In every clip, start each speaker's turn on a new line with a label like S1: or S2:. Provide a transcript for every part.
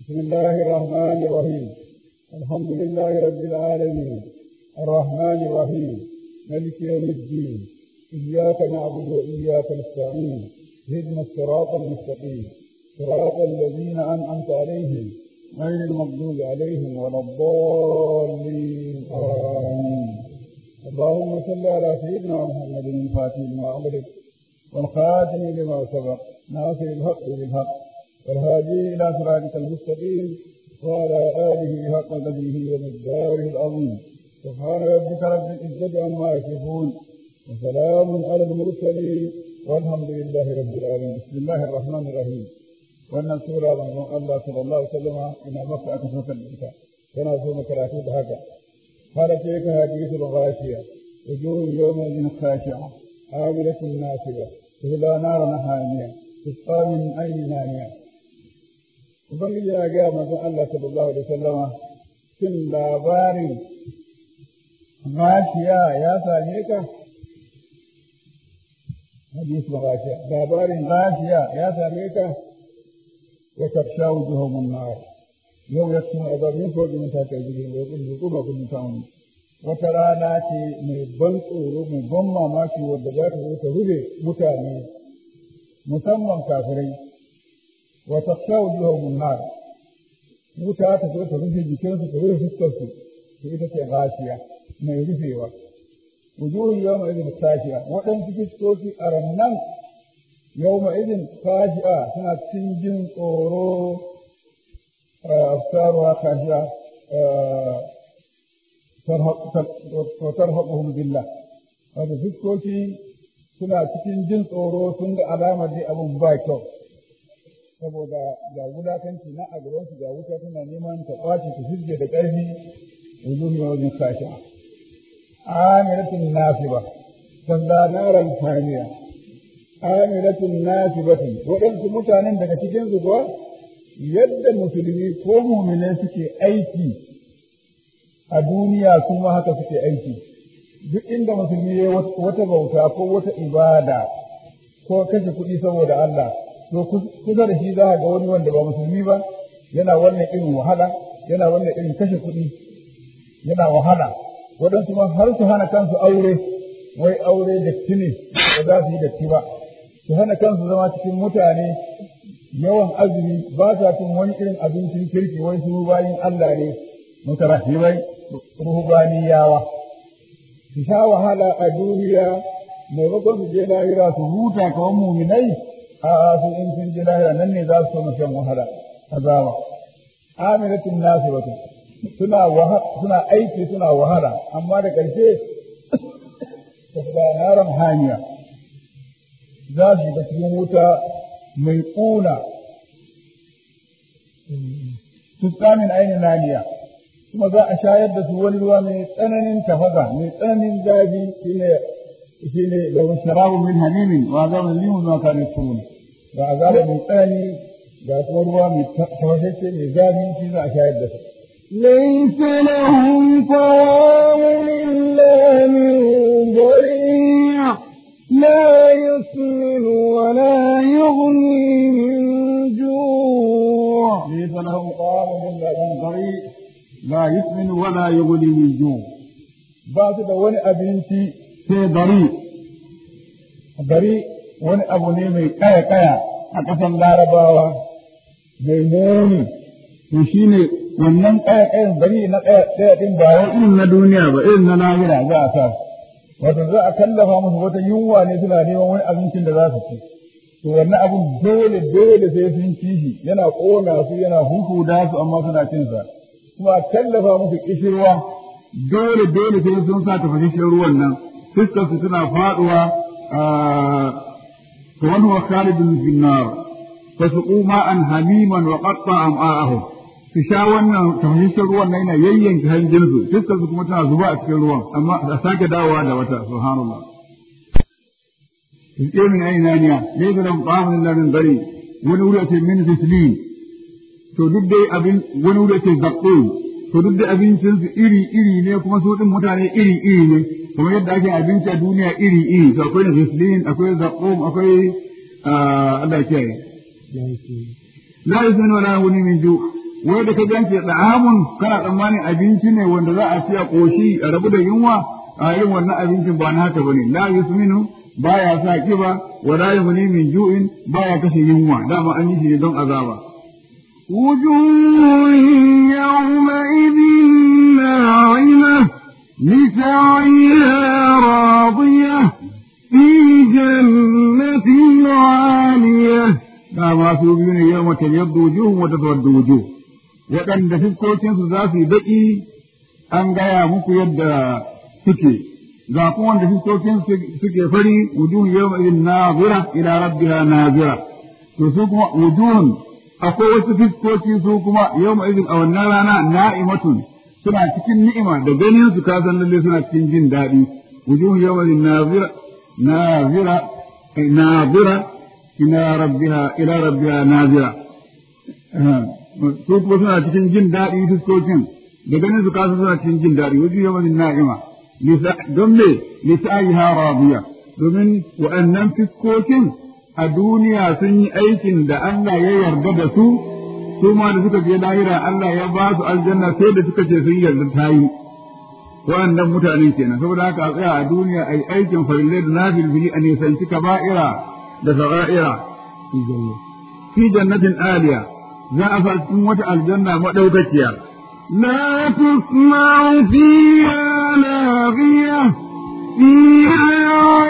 S1: بسم الله الرحمن الرحيم الحمد لله رب العالمين الرحمن الرحيم ملك يوم الدين إياك نعبد وإياك نستعين اهدنا الصراط المستقيم صراط الذين أنعمت عليهم غير المغضوب عليهم ولا الضالين آمين اللهم صل على سيدنا محمد الفاتح لما أغلق والخاتم لما سبق ناصر الحق بالحق والهادي إلى صراطك المستقيم وعلى آله حق قدره ومقداره العظيم سبحان ربك رب العزة عما يصفون وسلام على المرسلين والحمد لله رب العالمين بسم الله الرحمن الرحيم wannan sura manzon Allah sallallahu alaihi wasallam ina maka aka saukar da ita tana so mu karatu da haka قال تلك حديث الغاشية وجوه يومئذ خاشعة عاملة ناصبة تهلا نارا حامية تسقى من أين نانية Ubangiji ya gaya manzon Allah sallallahu alaihi wasallama shin labarin gashiya ya same ka? Hadis gashiya labarin gashiya ya same ka? Wa tafsha wujuhum nar yau ya kuma azabin ko din ta kai gidan da kun ku ba kun samu wata rana ce mai ban tsoro mai ban mamaki wadda za ta zo ta rube mutane musamman kafirai wa tafsha wujuhum nar wuta ta zo ta rufe jikinsu ta rufe fuskarsu to ita ce gashiya mai rufewa wujuhun yawma idin kashiya waɗansu fuskoki a rannan yawma idin kashiya suna cikin jin tsoro أبصارها خاشعة وترهقهم بالله هذا fuskoki suna cikin jin tsoro sun ga alamar dai abin ba kyau saboda ga wulakanci na a gabansu ga wuta suna neman ta ɓaci ta shirge da ƙarfi wujuhu yawmin kashi amiratun nasiba sanda naran hamiya amiratun nasibatun waɗansu mutanen daga cikin su kuwa yadda musulmi ko mumine suke aiki a duniya su ma haka suke aiki duk inda musulmi ya wata bauta ko wata ibada ko kashe kuɗi saboda Allah to kusa da shi za ga wani wanda ba musulmi ba yana wannan irin wahala yana wannan irin kashe kuɗi yana wahala waɗansu ma har su hana kansu aure wai aure datti ne ba za su yi datti ba su hana kansu zama cikin mutane yawan azumi ba sa cin wani irin abincin kirki wai su bayin Allah ne mutarahibai ruhubaniyawa su sha wahala a duniya maimakon su je lahira su huta kamar muminai a su in sun je lahira nan ne za su so shan wahala azaba amilatun nasibatu suna suna aiki suna wahala amma da ƙarshe ta naran hanya za su shiga cikin wuta mai ƙuna tuskamin ainihin naniya kuma za a shayar da su wani ruwa mai tsananin tafasa mai tsananin zafi shine shine da sharabu min hamimin wa azabun limu ma kana turun ga azaba mai tsanani ga kuma ruwa mai tafashe mai zafi shi za a shayar da su
S2: ليس لهم طعام إلا من ضريع لا يسمن ولا يغني من جوع
S1: ليس لهم طعام إلا من ضريع لا يسمن ولا يغني من جوع ba su da wani abinci sai dari dari wani abu ne mai kaya kaya a ƙasar larabawa mai muni to shine wannan kaya kayan bari na kaya kaya din ba wai irin na duniya ba irin na lahira za a sa wato za a kallafa musu wata yunwa ne suna neman wani abincin da za su ci to wannan abin dole dole sai sun ci shi yana ƙona su yana huhuda su amma suna cin sa kuma a tallafa musu kishirwa dole dole sai sun sa tafashin ruwan nan fuskar su suna faduwa to wani wa khalidun fi nar fasuqu ma'an hamiman wa qatta am'a'ahum su sha wannan tafashin ruwan nan yana yayyanka hanjin su fuskar su kuma tana zuba a cikin ruwan amma a sake dawowa da wata subhanallah Rike min aini naniya, ne ga nan ƙamun lamin gari, wani wuri ce min fislin, to duk dai abin wani wuri ce zaƙo, to duk dai abincin su iri iri ne kuma su din mutane iri iri ne, kuma yadda ake abinci a duniya iri iri, to akwai na fislin, akwai zaƙo, akwai Allah ya kiyaye. La yusmin wala wani min ju, wai da ka gance da'amun kana tsammanin abinci ne wanda za a ci a koshi a rabu da yunwa a irin wannan abincin ba na haka bane la yusminu baya sa kiba wa la yughni min ju'in baya kashe yunwa dama an yi shi don azaba
S2: وجوه يومئذ ناعمة لسعيها راضية في جنة عالية
S1: dama su biyu ne yau mata yadda wujuhun wata tawadda wujuh waɗanda fuskokinsu za su yi baƙi an gaya muku yadda suke ga kuma wanda fuskokin suke fari wujuhun yau mai nazira ila rabbiha nazira to su kuma wujuhun akwai wasu fuskoki su kuma yau mai a wannan rana na'imatun suna cikin ni'ima da ganin su ka san lalle suna cikin jin daɗi wujuhun yau mai nazira nazira nazira ila rabbiha ila rabbiha nazira su kuma suna cikin jin daɗi fuskokin da ganin su kasu suna cikin jin daɗi wajen yawan na'ima don me lisa'iha radiya domin waɗannan fuskokin a duniya sun yi aikin da Allah ya yarda da su su ma da suka je lahira Allah ya ba su aljanna sai da suka ce sun yarda ta yi waɗannan mutanen kenan saboda haka a tsaya a duniya a yi aikin farillai da nafil fili a nisanci kaba'ira da sara'ira fi jannatin aliya za a sa cikin wata aljanna madaukakiya
S2: لا تسمع فيها لاغية فيها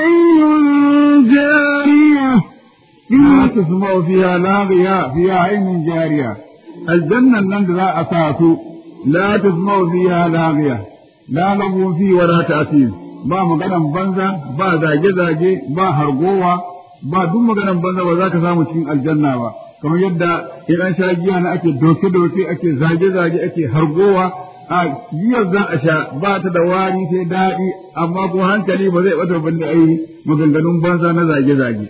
S2: عين جارية
S1: لا تسمع فيها لاغية فيها عين جارية الجنة لن لا أساس لا تسمع فيها لاغية لا لغو فيه ولا تأثير ba maganan banza ba zage-zage ba hargowa ba duk maganan banza ba za ka samu cikin aljanna ba kamar yadda in an sha giya na ake doke-doke ake zage-zage ake hargowa a giyar za a sha ba ta da wari sai daɗi amma kuma hankali ba zai bata banda ai maganganun banza na zage-zage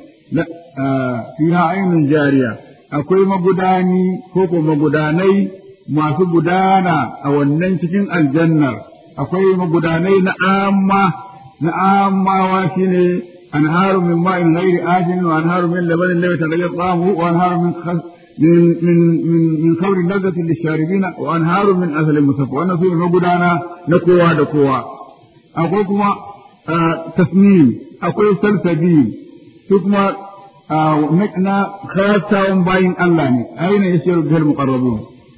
S1: fiha ainihin jariya akwai magudani ko ko magudanai masu gudana a wannan cikin aljannar akwai magudanai na amma na ammawa shine أنهار من ماء غير آسن وأنهار من لبن لم يتغير طعمه وأنهار من خل من من من من خمر لذة للشاربين وأنهار من أثل مصفى وأنا في مقدانا نكوا دكوا أقول كما آه تسنيم أقول سلسبيل ثم آه نكنا خاصة باين الله أين يسير به المقربون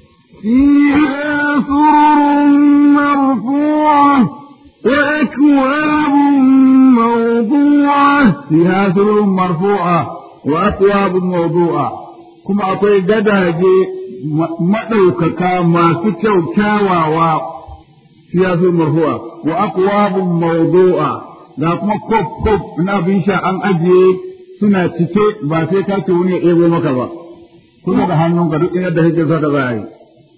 S2: فيها سرر مرفوعة وأكواب موضوعة
S1: فيها سرر مرفوعة وأكواب موضوعة كما أقول جداجي مدوكك ما سكو كاواوا فيها سرر مرفوعة وأكواب موضوعة da kuma kop kop na abin sha an ajiye suna cike ba sai ka ce wani ya ɗebo maka ba kuma da hannunka duk inda kake so ka za a yi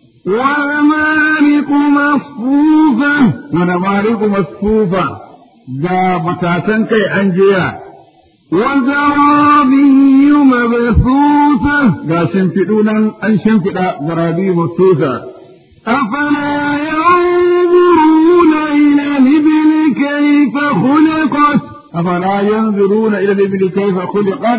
S2: ونمارق مصفوفة
S1: ونمارق مصفوفة ga matasan kai an jera
S2: وزرابي مبثوثة
S1: ga shimfiɗu nan an shimfiɗa zarabi masusa
S2: أفلا ينظرون إلى الإبل كيف خلقت
S1: أفلا ينظرون إلى الإبل كيف خلقت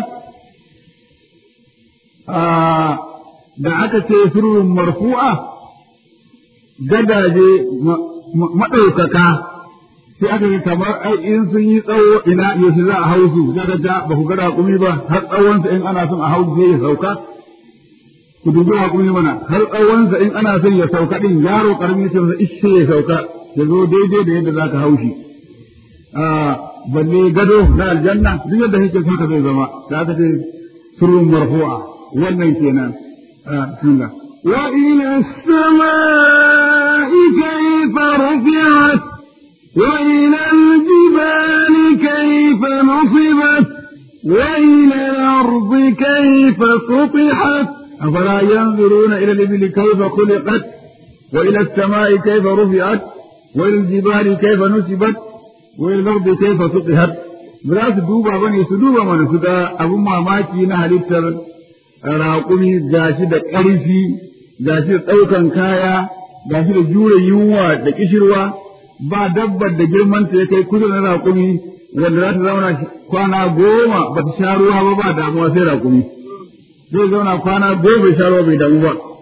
S1: آه da aka ce surun marfu'a gadaje maɗaukaka sai aka yi kamar ai in sun yi tsawo ina yaushe za a hau su daga ta ba ku gada kumi ba har tsawonsa in ana son a hau zai ya sauka ku dubi hakuri mana har tsawonsa in ana son ya sauka din yaro karami sai masa ishe ya sauka ya zo daidai da yadda za ka hau shi balle gado na aljanna duk yadda kake so ka zai zama da aka ce surun marfu'a wannan kenan بسم الله
S2: وإلى السماء كيف رفعت وإلى الجبال كيف نصبت وإلى الأرض كيف سطحت
S1: أفلا ينظرون إلى الإبل كيف خلقت وإلى السماء كيف رفعت وإلى الجبال كيف نصبت وإلى الأرض كيف سطحت ba su duba ba ne su duba mana su ga abin mamaki na halittar raƙumi gashi da ƙarfi gashi da ɗaukan kaya gashi da jure yunwa da kishirwa ba dabbar da girmanta ya kai kusa na raƙumi wanda za ta zauna kwana goma ba ta sha ruwa ba ba damuwa sai raƙumi zai zauna kwana goma bai sha ruwa bai damu ba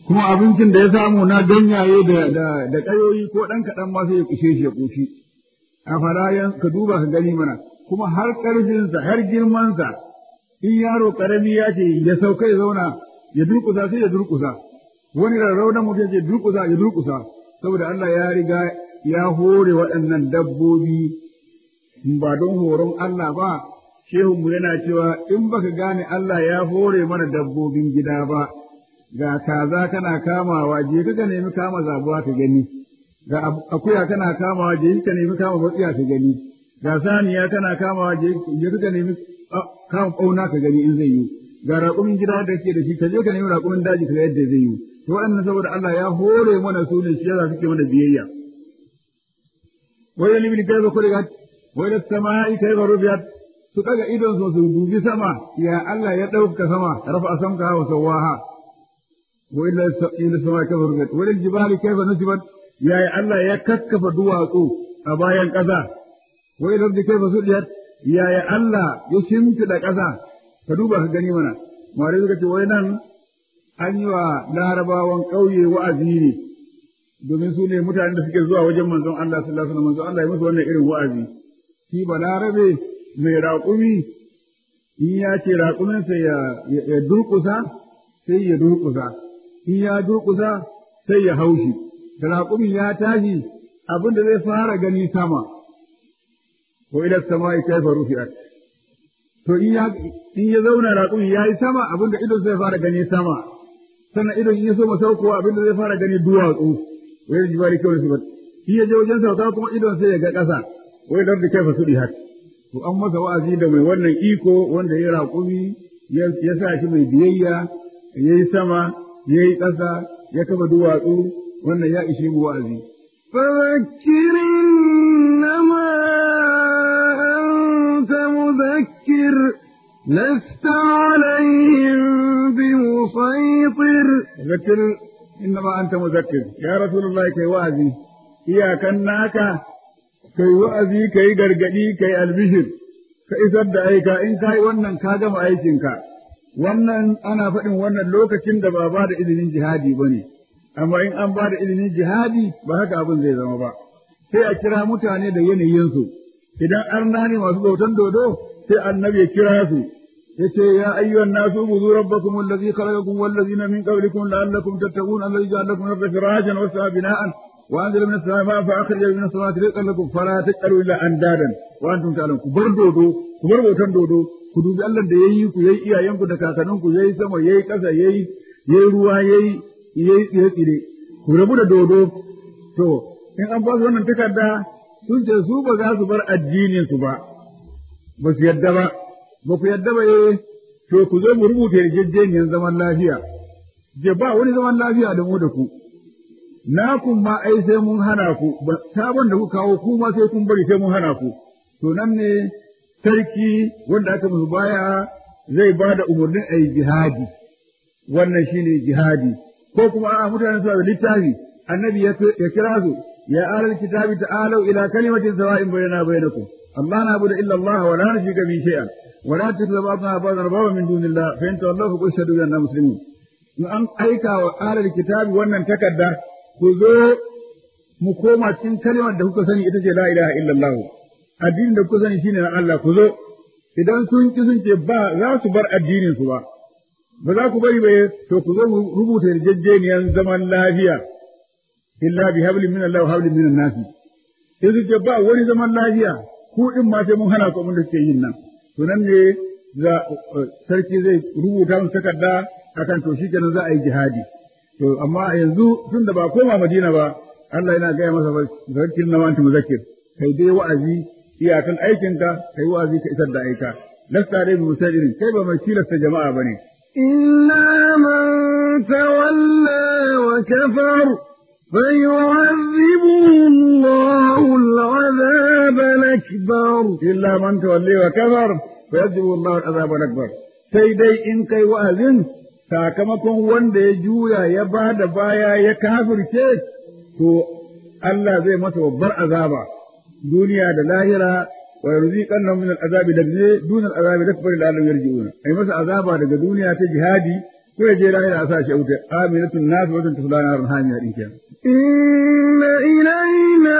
S1: kuma abincin da ya samu na ganyaye da da da kayoyi ko dan kaɗan ma sai ya kushe shi ya kushi a farayan ka duba ka gani mana kuma har ƙarfinsa har girmansa in yaro ƙarami ya ce ya sauka ya zauna ya durƙusa sai ya durƙusa wani rarraunan mutum ce durƙusa ya durƙusa saboda Allah ya riga ya hore waɗannan dabbobi ba don horon Allah ba shehunmu yana cewa in baka gane Allah ya hore mana dabbobin gida ba ga kaza kana kamawa je ka nemi kama zabuwa ka gani ga akuya kana kamawa je ka nemi kama matsiya ka gani ga saniya kana kamawa je ka nemi kama ɓauna ka gani in zai yi ga raƙumin gida da ke da shi ka je ka nemi raƙumin daji ka yadda zai yi to waɗannan saboda Allah ya hore mana su ne shi yasa suke mana biyayya wai limin kai ba kuligat wai da sama'i kai ba rubiyat su daga idon su su dubi sama ya Allah ya ɗauka sama rafa samka wa sawaha wa illa ila sama'i kai ba rubiyat wai da jibali kai ba nusibat ya Allah ya kakkafa duwatsu a bayan ƙasa wai da kai ba sudiyat ya Allah ya shimfiɗa ƙasa ka duba ka gani mana mare suka ce wai nan an yi wa larabawan ƙauye wa'azi ne domin su ne mutanen da suke zuwa wajen manzon Allah sallallahu alaihi wasallam manzon Allah ya musu wannan irin wa'azi shi balarabe mai raƙumi in ya ce raƙuminsa ya ya durƙusa sai ya durƙusa in ya durƙusa sai ya haushi da raƙumin ya tashi abin da zai fara gani sama wa ila samai kaifa rufi'at to in ya in ya zauna raƙumin ya yi sama abin da idon zai fara gani sama sannan idon in ya so masaukowa abin da zai fara gani duwatsu wai jibali kawai su shi ya je wajen sauka kuma idon sai ya ga ƙasa wai da kaifa su dihat to an masa wa'azi da mai wannan iko wanda ya raƙumi ya sa shi mai biyayya ya yi sama ya yi ƙasa ya kafa duwatsu wannan ya ishe mu wa'azi
S2: فذكر إنما أنت مذكر لست عليهم بمسيطر
S1: ذكر إنما أنت مذكر يا رسول الله كي وعزي إياك ناكا كي وعزي كي غرغدي كي البشر ka isar da aika in kai wannan ka gama aikinka wannan ana faɗin wannan lokacin da ba ba da izinin jihadi ba ne amma in an ba da izinin jihadi ba haka abin zai zama ba sai a kira mutane da yanayinsu idan arna ne masu bautan dodo sai annabi ya kira su yace ya ayyuhan nasu budu rabbakum allazi khalaqakum wal ladzina min qablikum la'allakum tattaqun allazi ja'ala lakum arda firashan wa samaa bina'an wa anzala minas samaa'i ma'an fa akhrija minas samawati rizqan lakum fala taj'alu illa andadan wa antum ta'lamun ku bar dodo ku bar bautan dodo ku dubi Allah da yayi ku yayi iyayenku da kakanninku yayi sama yayi ƙasa yayi yayi ruwa yayi yayi tsire ku rabu da dodo to in an ba su wannan takarda sun ce su ba za su bar addinin su ba ba su yadda ba ba ku yadda ba eh to ku zo mu rubuta yarjejeniyar zaman lafiya je ba wani zaman lafiya da mu da ku na kun ma ai sai mun hana ku sabon da ku kawo ku ma sai kun bari sai mun hana ku to nan ne sarki wanda aka musu baya zai ba da umarnin a yi jihadi wannan shine jihadi ko kuma a mutane suna da littafi annabi ya kira su ya alal kitabi ta'alu ila kalimatin sawa'in bainana bainakum Allah na bude illa Allah wa la nushrika bi shay'an wa la tattakhidhu ba'dana ba'dan arbaba min dunillah fa in tawallaw fa qul shahadu bi anna muslimun in an aika wa alal kitabi wannan takarda ku zo mu koma cikin kalimar da kuka sani ita ce la ilaha illallah addinin da kuka sani shine na Allah ku zo idan sun ki sun ce ba za su bar addinin su ba ba za ku bari ba to ku zo mu rubuta yarjejeniyar zaman lafiya illa bi hablin min Allah wa hablin min an-nas sai su ce ba wani zaman lafiya ku din ma sai mun hana ku abin da suke yin nan to nan ne za sarki zai rubuta musu takarda akan to shikenan za a yi jihadi to amma yanzu tun da ba koma Madina ba Allah yana gaya masa zakir na wanta muzakkir kai dai wa'azi iyakan aikinka kai wa'azi ka isar da aika lasta dai bi musairin kai ba mai tilasta jama'a bane
S2: إلا من تولى وكفر فيعذبه الله العذاب الأكبر
S1: illa man tawalli wa kafar fa yadhibu Allah al-azab al-akbar sai dai in kai wa'azin sakamakon wanda ya juya ya ba da baya ya kafirce to Allah zai masa babbar azaba duniya da lahira wa yarziqan min al-azabi dabne dun al-azabi akbar la lam yarji'una ai masa azaba daga duniya ta jihadi ko ya je lahira a sa shi a wuta aminatun nasu wajen tasla na ran hamiya din kenan
S2: إن إلينا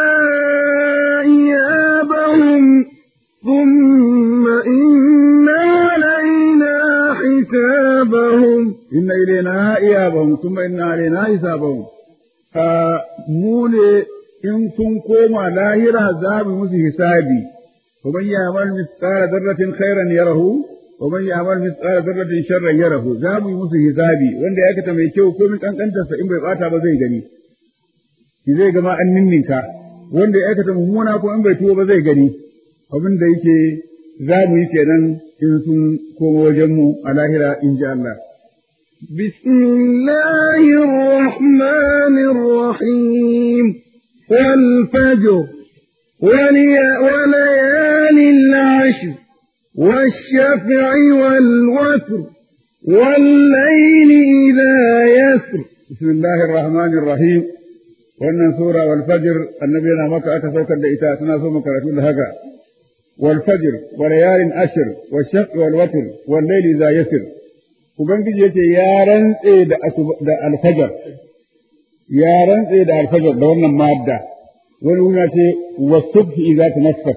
S2: إيابهم ثم إن علينا حسابهم
S1: inna ilaina iyabahum thumma inna alaina hisabahum a mu ne in sun koma lahira za mu musu hisabi wa man ya'mal mithqala dharratin khairan yarahu wa man ya'mal mithqala dharratin sharran yarahu za mu yi musu hisabi wanda ya aikata mai kyau ko min kankantarsa in bai bata ba zai gani shi zai gama an ninninka wanda ya aikata mummuna ko in bai tuwo ba zai gani abin da yake za mu yi kenan in sun koma wajen mu a lahira in ji Allah
S2: بسم الله الرحمن الرحيم والفجر ولي- وليال العشر والشفع والوتر والليل إذا يسر
S1: بسم الله الرحمن الرحيم wannan sura wal fajr annabi yana maka aka saukar da ita tana so makaratu da haka wal fajr wa layalin ashr wa shaq wal watr wal layli za yasir ubangiji yace ya rantse da asuba da al fajr ya rantse da al fajr da wannan madda wani wuna ce wa subhi idza tanaffas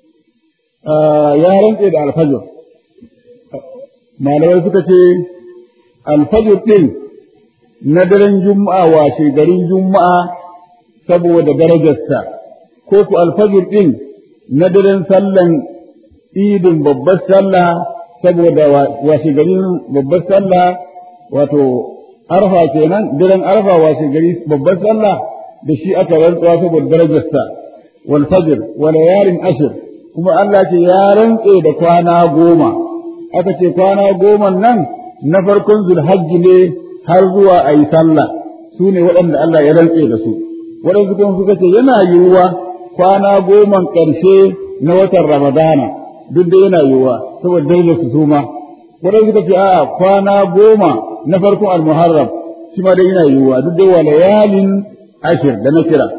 S1: ya rantse da al fajr malamai suka ce al fajr din na daren juma'a washe garin juma'a saboda darajarsa ko ku alfajir ɗin na daren sallan idin babbar sallah saboda washe garin babbar sallah wato arfa kenan daren arfa washe gari babbar sallah da shi aka rantsuwa saboda darajarsa wal fajr wa layalin ashr kuma Allah ce ya rantse da kwana goma aka ce kwana goma nan na farkon zulhajji ne har zuwa a yi sallah su ne waɗanda Allah ya rantse da su waɗansu kuma suka ce yana yiwuwa kwana goman ƙarshe na watan ramadana duk da yana yiwuwa saboda darajar su suma waɗansu suka ce a'a kwana goma na farkon almuharram shi ma dai yana yiwuwa duk da wa layalin ashir da na kira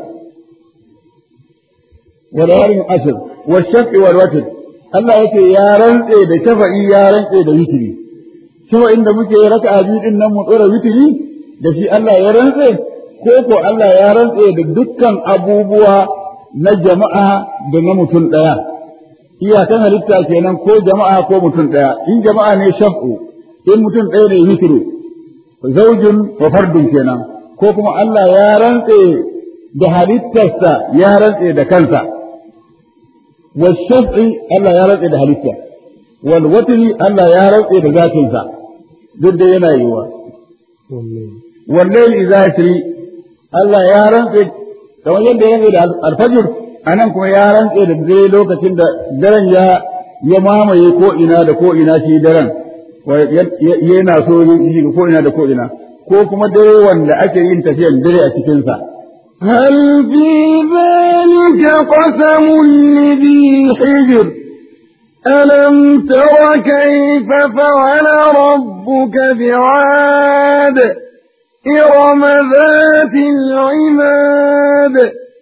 S1: wa layalin ashir wa shafi wal watr Allah yake ya rantse da shafa'i ya rantse da witri cewa inda muke raka biyu din nan mu tsora witiri da shi Allah ya rantse ko ko Allah ya rantse da dukkan abubuwa na jama'a da na mutum ɗaya iyakan halitta kenan ko jama'a ko mutum ɗaya in jama'a ne shaf'u in mutum ɗaya ne witiru zaujin wa fardun kenan ko kuma Allah ya rantse da halittarsa ya rantse da kansa wa shaf'i Allah ya rantse da halitta wal watri Allah ya rantse da zatinsa duk da yana yiwa. Wallahi idza yasri Allah ya rantse kamar yadda ya da alfajir anan kuma ya rantse da dare lokacin da daren ya ya mamaye ko ina da ko ina shi daren yana so yin ko ina da ko ina ko kuma dare wanda ake yin tafiyan dare a cikin sa
S2: هل في ذلك قسم لذي حجر ألم تر كيف فعل ربك بعاد إرم ذات العماد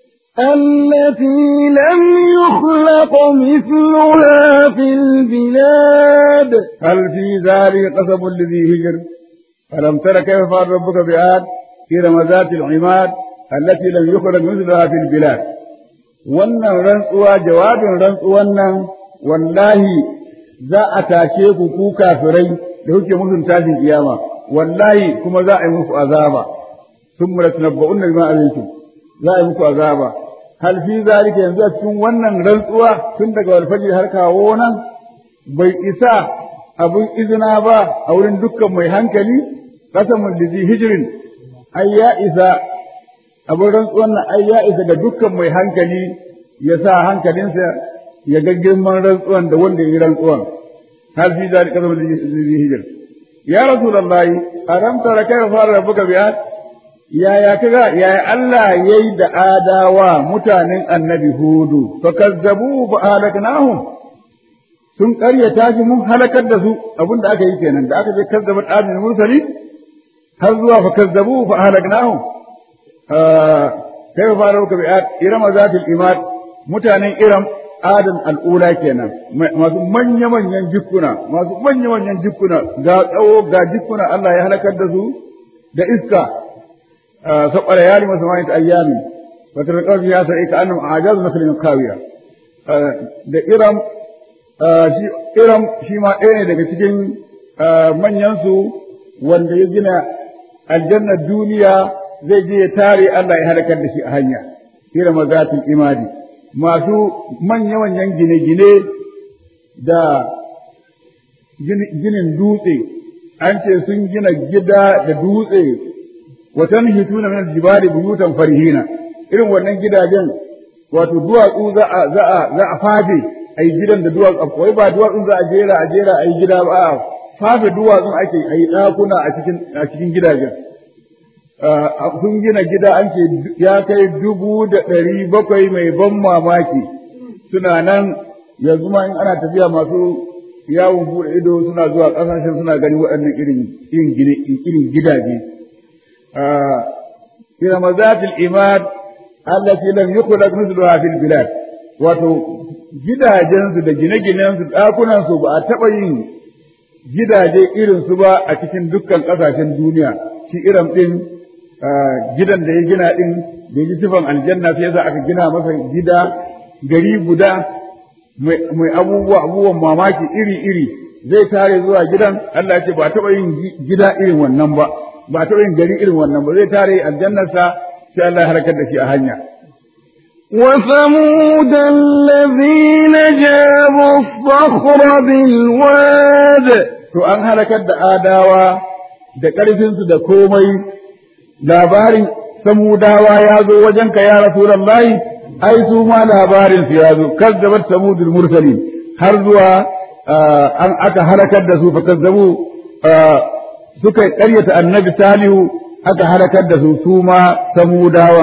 S2: التي لم يخلق مثلها في البلاد
S1: هل في ذلك قسم لذي هجر ألم تر كيف فعل ربك بعاد إرم ذات العماد التي لم يخلق مثلها في البلاد wannan rantsuwa jawabin rantsuwan nan wallahi za a tashe ku ku kafirai da kuke musun tashin kiyama wallahi kuma za a yi muku azaba sun mura tunabba'unna bima alaykum za a yi muku azaba hal fi zalika yanzu a cikin wannan rantsuwa tun daga walfaji har kawo nan bai isa abun izina ba a wurin dukkan mai hankali qasamul lizi hijrin ai ya isa abin rantsuwan nan ai ya isa ga dukkan mai hankali ya sa hankalinsa ya ga girman rantsuwan da wanda ya yi rantsuwan hal fi zalika qasamul lizi hijr ya rasulullahi aram tara kai fara rabbuka bi'at yaya kaga yaya Allah yayi da adawa mutanen annabi hudu fa kazzabu fa halaknahum sun ƙaryata shi mun halakar da su abinda aka yi kenan da aka ce kazzabat adin mursali har zuwa fa kazzabu fa halaknahum kai fara rabbuka bi'at irama zatil imad mutanen iram adam al'ula kenan masu manya-manyan jikuna masu manya-manyan jikuna ga tsawo ga jikuna Allah ya halakar da su da iska saboda yari masu mani ta ayyami wata da ƙarfi ya sa'i ka annam a ajaz masalin kawiya da iram shi iram shi ma ɗaya ne daga cikin manyan su wanda ya gina aljannar duniya zai je ya tare Allah ya halakar da shi a hanya iram zatul imadi masu manya-manyan gine-gine da ginin dutse, an ce sun gina gida da dutse, watan hituna min jibali buyutan farihina, irin wannan gidajen wato duwatsu za a za a za a fafe a yi gidan da duwatsu wai ba duwatsun za a jera a jera a yi gida ba a fafe duwatsun ake a yi ɗakuna a cikin a cikin gidajen sun gina gida an ce ya kai dubu da ɗari bakwai mai ban mamaki suna nan yanzu ma in ana tafiya masu yawon buɗe ido suna zuwa ƙasashen suna gani waɗannan irin irin gidaje ila mazatil imad allati lam yukhlaq mithluha fil bilad wato gidajensu da gine-ginensu ɗakunansu ba a taɓa yin gidaje irin su ba a cikin dukkan ƙasashen duniya shi irin ɗin gidan da ya gina ɗin da ji sifan aljanna sai yasa aka gina masa gida gari guda mai abubuwa abubuwan mamaki iri-iri zai tare zuwa gidan Allah ya ce ba taɓa yin gida irin wannan ba ba taɓa yin gari irin wannan ba zai tare aljannarsa sai Allah ya harkar da shi a hanya
S2: وثمود الذين جابوا الصخر بالواد
S1: to an halakar da adawa da ƙarfinsu da komai labarin samudawa ya zo wajenka ya rasulallahi ai su ma labarin su ya zo kazzabat samudul mursalin har zuwa an aka halakar da su fa kazzabu suka ƙaryata annabi salihu aka halakar da su su ma samudawan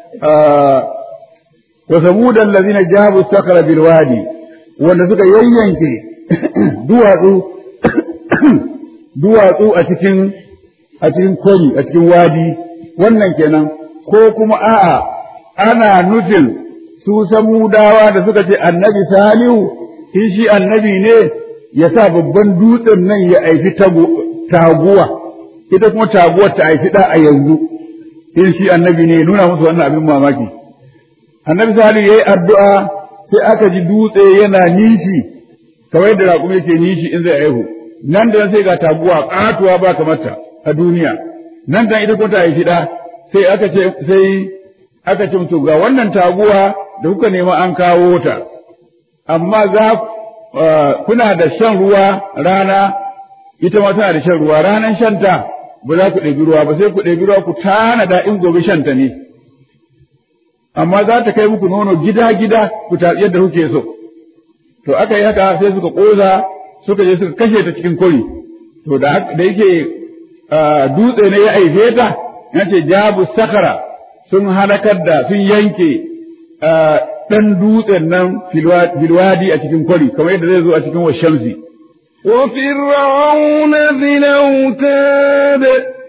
S1: wa samudan allazina jabu sakara bil wadi wanda suka yayyanke duwatsu duwatsu a cikin a cikin kori a cikin wadi wannan kenan ko kuma a'a ana nufin su samudawa da suka ce annabi salihu in shi annabi ne ya sa babban dutsen nan ya aifi taguwa ita kuma taguwar ta aifi da a yanzu in shi annabi ne nuna musu wannan abin mamaki annabi salihu yayi addu'a sai aka ji dutse yana nishi kamar yadda raƙumi yake nishi in zai aihu nan da sai ga taguwa ƙatuwa ba kamar ta a duniya nan da ita kuma ta haifi ɗa sai aka ce sai aka ce mutu ga wannan taguwa da kuka nema an kawo ta amma za kuna da shan ruwa rana ita ma tana da shan ruwa ranan shanta ba za ku ɗebi ruwa ba sai ku ɗebi ruwa ku tanada in gobe shanta ne amma za ta kai muku nono gida gida ku tatsi yadda kuke so to aka yi haka sai suka ƙoza suka je suka kashe ta cikin kori to da yake dutse ne ya aife ta yace jabu sakara sun halakar da sun yanke ɗan dutsen nan filwadi a cikin kwari kamar yadda zai zo a cikin washamsi.
S2: وفرعون ذي الأوتاد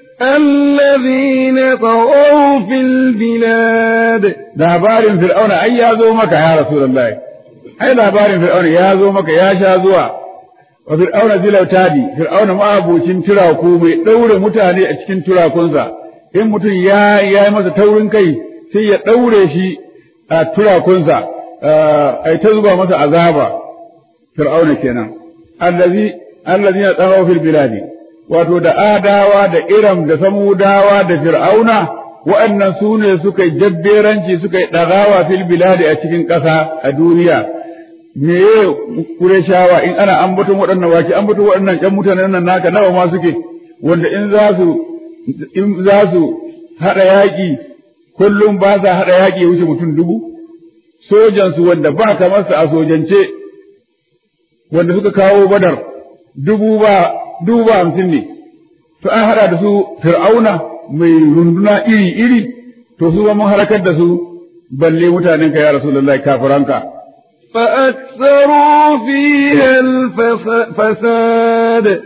S2: الذين طغوا في البلاد
S1: labarin fir'auna ai ya zo maka ya rasulullahi ai labarin fir'auna ya zo maka ya sha zuwa wa fir'auna zilautadi fir'auna ma abocin turaku mai ɗaure mutane a cikin turakunsa in mutum ya yi masa taurin kai sai ya ɗaure shi a turakunsa ai ta zuba masa azaba fir'auna kenan allazi allazi ya tsaro fil biladi wato da adawa da iram da samudawa da fir'auna waɗannan su ne suka yi jabberanci suka yi ɗagawa fil biladi a cikin ƙasa a duniya me ye kureshawa in ana ambaton waɗannan wake ambaton waɗannan ƴan mutanen nan naka nawa ma suke wanda in za su in za su haɗa yaƙi kullum ba sa haɗa yaƙi ya wuce mutum dubu sojansu wanda ba kamar su a sojance wanda suka kawo badar dubu ba dubu ba hamsin ne to an haɗa da su fir'auna mai runduna iri iri to su mun halakar da su balle mutanen ka ya rasulullahi kafiranka
S2: فأكثروا فيها الفساد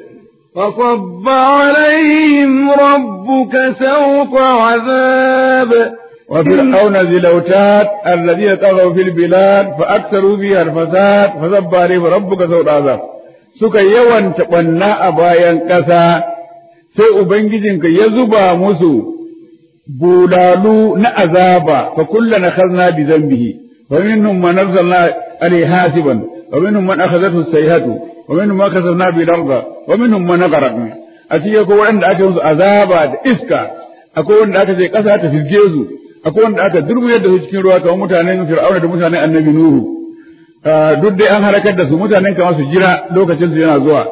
S2: فصب عليهم ربك سوط عذاب
S1: وفرعون ذي الأوتاد الذين طغوا في البلاد فأكثروا فيها الفساد فصب عليهم ربك سوء العذاب suka yawanta ɓanna a bayan ƙasa sai Ubangijinka ya zuba musu bulalu na azaba fa kulla na khazna bi zambihi wa minhum man arsalna alayhi hasiban wa minhum man akhadathu sayhatu wa minhum man kasabna bi darda wa minhum man aghraqna a cikin ko wanda aka musu azaba da iska akwai wanda aka ce ƙasa ta fisge su akwai wanda aka durmuyar da su cikin ruwa kamar mutanen Fir'auna da mutanen Annabi Nuhu duk dai an halakar da su mutanen kamar su jira lokacin su yana zuwa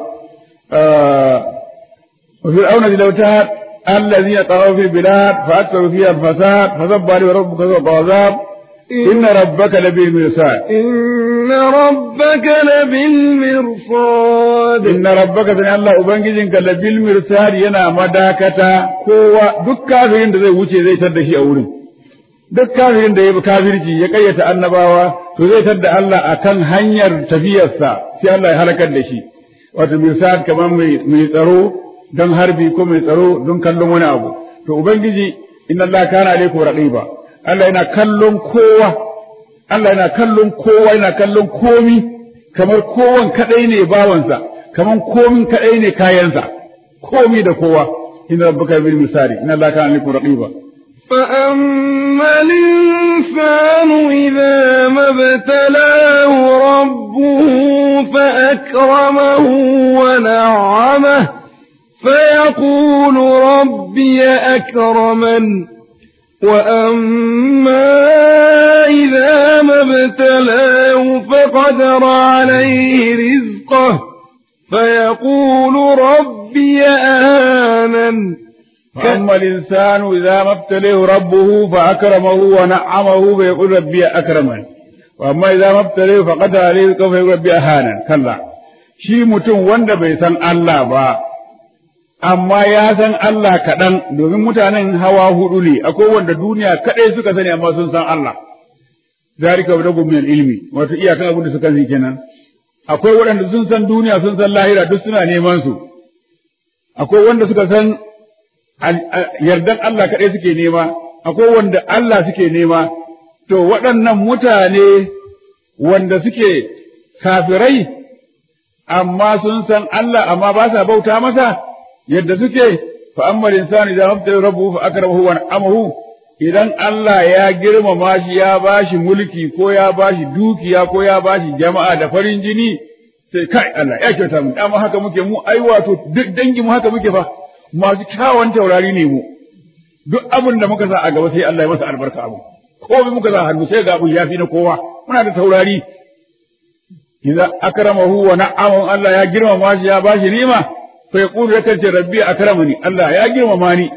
S1: wa Fir'auna bil awtad الذين طغوا في البلاد فأكثروا فيها الفساد فصب عليه ربك ذوق عذاب إن ربك لبالمرصاد
S2: إن ربك لبالمرصاد
S1: إن ربك سنة الله أبنجزنك لبالمرصاد ينا مداكتا كوا دك كافرين da zai wuce zai tar da shi a wurin duk kafirin da ya bi kafirci ya kayyata annabawa to zai tar da Allah akan hanyar tafiyarsa sai Allah ya halakar da shi wato mirsad kamar mai tsaro don harbi ko mai tsaro don kallon wani abu to ubangiji inna Allah kana alaikum raqiba Allah yana kallon kowa Allah yana kallon kowa yana kallon komi kamar kowan kadai ne bawansa kamar komin kadai ne kayansa komi da kowa inna rabbaka bil misali inna Allah kana alaikum raqiba
S2: فأما الإنسان إذا ما ابتلاه ربه فأكرمه ونعمه فيقول ربي أكرمن وأما إذا ما ابتلاه فقدر عليه رزقه فيقول ربي أهانن
S1: فأما الإنسان إذا ما ابتليه ربه فأكرمه ونعمه فيقول ربي أكرمن وأما إذا ما ابتليه فقدر عليه رزقه فيقول ربي أهانن كلا shi mutum wanda bai san Allah ba amma ya san Allah kaɗan domin mutanen hawa hudu ne akwai wanda duniya kaɗai suka sani amma sun san Allah zalika wa dagu min ilmi wato iyakan abin da suka sani kenan akwai waɗanda sun san duniya sun san lahira duk suna neman su akwai wanda suka san yardan Allah kaɗai suke nema akwai wanda Allah suke nema to waɗannan mutane wanda suke kafirai amma sun san Allah amma ba sa bauta masa yadda suke fa amma insani idan mabtala rabbuhu fa akramahu wa amahu idan Allah ya girmama shi ya bashi mulki ko ya bashi dukiya ko ya bashi jama'a da farin jini sai kai Allah ya kyauta mu amma haka muke mu ai wato duk dangi mu haka muke fa masu kyawun taurari ne mu duk abin da muka sa a gaba sai Allah ya masa albarka abu ko muka sa hannu sai ga abu ya fi na kowa muna da taurari idza akramahu wa na'amahu Allah ya girmama shi ya bashi ni'ima fa yaqulu yakan ce rabbi akramani Allah ya girmama ni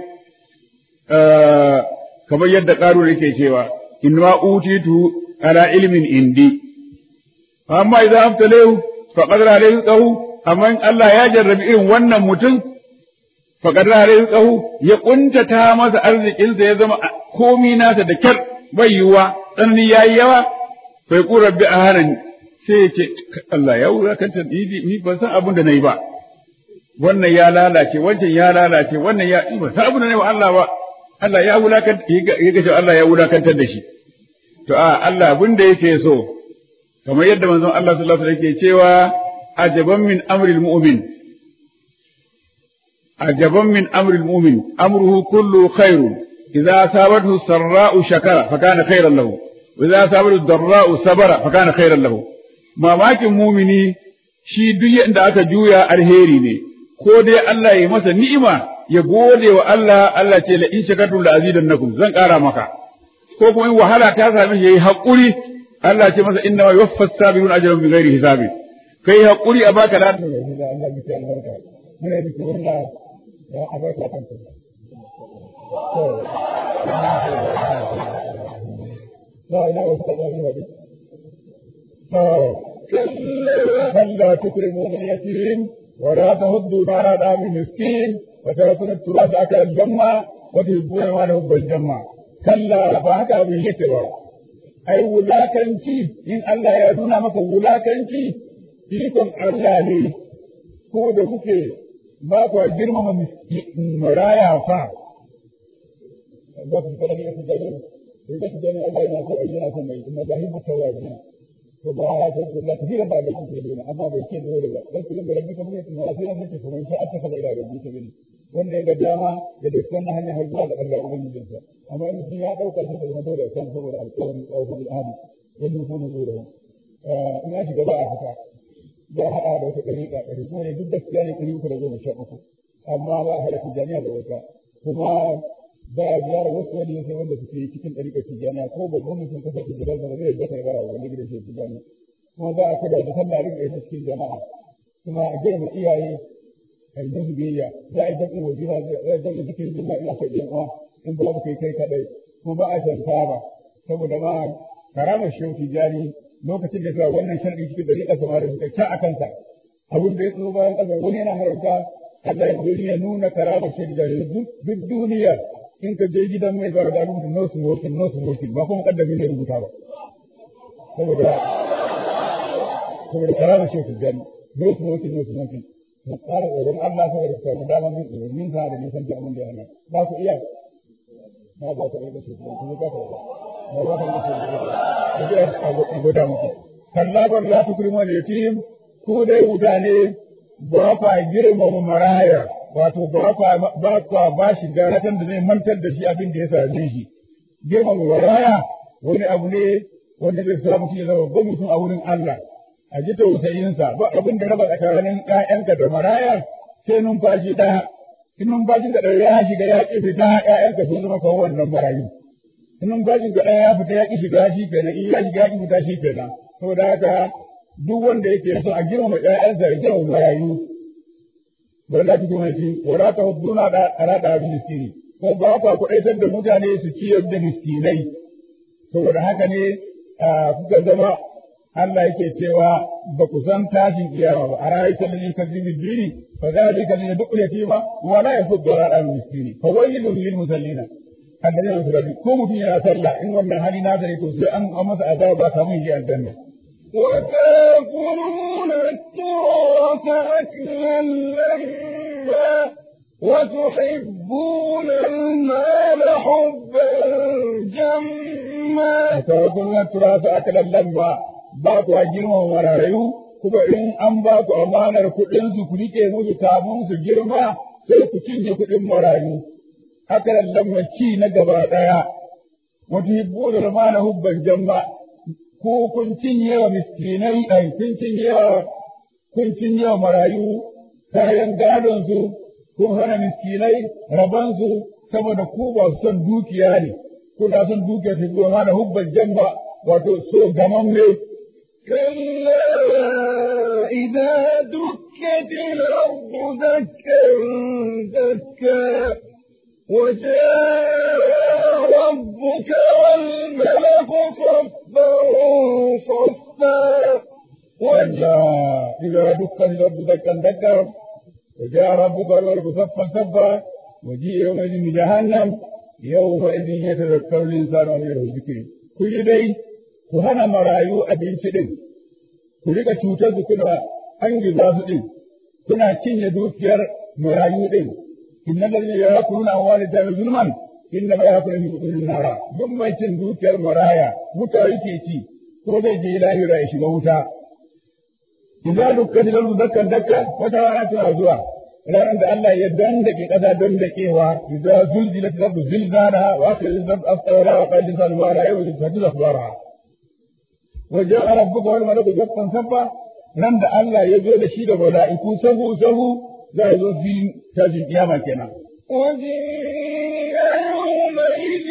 S1: kamar yadda qaru yake cewa inna utitu ala ilmin indi amma idza abtalahu fa qadara alayhi rizqahu amma in Allah ya jarrabi irin wannan mutum fa qadara alayhi rizqahu ya kuntata masa arzikinsa ya zama komi nasa da kyar bai yiwa tsanani yayi yawa fa yaqulu rabbi ahanani sai ya ce Allah ya wulakanta ni ban san abin da na yi ba wannan ya lalace wancan ya lalace wannan ya ban san abin da na yi wa Allah ba Allah ya wulakanta ya ga Allah ya wulakantar da shi to a Allah abin da yake so kamar yadda manzon Allah sallallahu alaihi wasallam yake cewa ajaban min amril mu'min ajaban min amril mu'min amruhu kullu khairun idza asabathu sarra'u shakara fa kana khairan lahu wa idza asabathu darra'u sabara fa kana khairan lahu mamakin mumini shi duk yadda aka juya alheri ne ko dai Allah ya masa ni'ima ya gode wa Allah Allah ce la in shakartum la azidannakum zan ƙara maka ko kuma in wahala ta same shi yayi hakuri Allah ce masa inna ma yuwaffas sabirun ajrun bighairi hisabi kai hakuri a baka da Allah ya ce albarka muna da kiran da ya abarka kanta لا إله إلا الله فلا تكرمون اليتيم ولا تهدوا على دام المسكين وتركون التراث أكل الجمع وتحبون ما نحب الجمع كلا فهكا بالجسر أي ولاكنتي إن الله يدونا مك ولاكنتي فيكم الله ko da kuke ba ku girmama maraya fa ba ku fara ne ku sai ka gani Allah yana so yana son mai kuma ba hibbu tawabin to ba ya so Allah ta fira ba da kuma dole amma bai ce dole ba dan kullum da rabbi kuma ne a sai ne kuma sai aka kaza ila rabbi ta bane wanda ya ga dama ya da wannan hanya har zuwa ga Allah ubangijin sa amma in sun ya dauka shi da dole kan saboda alƙawarin tsawon al'adi yadda kuma dole eh ina shiga ba a fita ya haɗa da wata ɗariƙa ɗari kuma ne duk gaskiya ne ɗari uku da goma sha uku amma ba a haɗa tijjaniya da wata kuma ba a biyar wasu wani sai wanda suke cikin ɗariƙar tijjaniya ko babban mutum kasa tijjaniya ba zai bata ya bara wanda gidan shi tijjaniya kuma ba a kada da sallah rika ita cikin jama'a kuma a girma iyaye a yi dasu biyayya za a yi dasu wajiba za a yi dasu cikin jama'a ina kai yan uwa in ba ku kai kai kaɗai kuma ba a shan taba saboda ma karamar shehu tijjani lokacin da zuwa wannan sharɗi cikin dari ƙasa ma da suka ca a kansa abin da ya tsoro bayan ƙasa wani yana haramta Allah ya duniya nuna karama shi da duk duniya in ka je gidan mai zuwa da rubuta no smoking no smoking ba kuma kaddami ne rubuta ba saboda saboda karama shi ku gani no smoking no smoking mu tsara tsoron Allah saboda ku samu dama min tsoron min sa da nisan ji abin da yana ba ku iya na ba ku iya da shi kuma ba ku iya ba ku iya a gwada muku. Kallabar za su kurma da yatim ko dai mutane ba kwa girmama maraya wato ba kwa ba kwa ba shi garatan da zai mantar da shi abin da ya same shi. Girmama maraya wani abu ne wanda zai sa mutum ya zama babban mutum a wurin Allah. A ji tausayinsa ba abin da raba tsakanin ƴaƴanka da maraya sai numfashi ɗaya. In numfashin ka ɗaya ya shiga ya ƙi fita ƴaƴanka sun zama kawo wannan marayu. in bajin ga ya fita ya ki shiga shi kenan in ya shiga ya ki fita shi kenan saboda haka duk wanda yake so a girmama ƴaƴansa ya girmama marayu bari da cikin wani wala ta hudduna da arada bi miskini ko ba ka kuɗaitar da mutane su ciyar da miskinai saboda haka ne kuka zama Allah yake cewa ba ku san tashin kiyama ba a ra'ayi ta lalin kazimin dini fa za a kalli duk yatima wala ya fudda ra'a miskini fa wailun lil musallina الذين ينصرون كم في أسرع إن ومن هل نازل توسي أن أمس أذاب كمين جاء الجنة
S2: وتأكلون التراث أكلا لما وتحبون المال حبا جما
S1: وتأكلون التراث أكلا لما باكو أجرم وراريو kuma in an ba ku amanar kuɗin su ku rike musu kafin su girma sai ku cinye kuɗin marayu haka lamma ci na gaba ɗaya, wata hibbo da zama na hubban jamba, ko kun cinye wa miskinai ɗan kun cinye wa kun cinye wa marayu kayan gadonsu, kun hana miskinai rabansu saboda ku ba su son dukiya ne, kuna son dukiya ta zama na hubban jamba wato so gaman ne.
S2: كلا إذا دكت الأرض دكا دكا وجاء ربك والملك صفا صفا
S1: وجاء إذا دكت الأرض دكا دكا وجاء ربك والملك صفا صفا وجيء يومئذ بجهنم يومئذ يتذكر الإنسان وغيره الذكر كل دي كهنا مرايو أبين سدين كل cutar su kuna an giza su din kuna cinye dukiyar marayu din inna ladina yaquluna walida zulman inna ma yaqulu fi qulubihim nara duk mai cin dukiyar maraya wuta yake ci ko zai je lahira ya shiga wuta idan dukkan da dakkan dakkan wata rana tana zuwa ranar da Allah ya dandake kasa dandakewa idan zulzilat rabbu zilzala wa akhrijat rabbu asfara wa qad insan wa la yawjud fatiza akhbara wa ja'a rabbuka wal malaku saffan saffa nan da Allah ya zo da shi da mala'iku sahu sahu za a zo filin tashin kiyama kenan.
S2: وجيء يومئذ